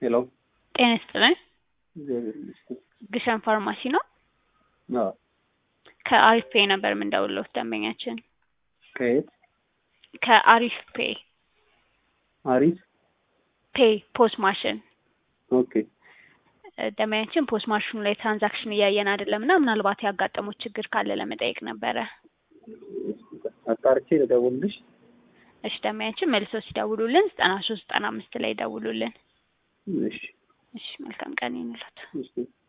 ሄሎ ጤና ይስጥልኝ። እግዚአብሔር ይመስገን። ግሸን ፋርማሲ ነው። አዎ ከአሪፍ ፔ ነበር የምንደውለው ደንበኛችን ከየት? ከአሪፍ ፔ አሪፍ ፔ ፖስ ማሽን ኦኬ እ ደንበኛችን ፖስ ማሽኑ ላይ ትራንዛክሽን እያየን አይደለም እና ምናልባት ያጋጠሙት ችግር ካለ ለመጠየቅ ነበረ። አጣርቼ ልደውልልሽ። እሺ ደንበኛችን መልሶ ሲደውሉልን ዘጠና ሶስት ዘጠና አምስት ላይ ደውሉልን። እሺ እሺ መልካም ቀን ይሁንልዎት። እሺ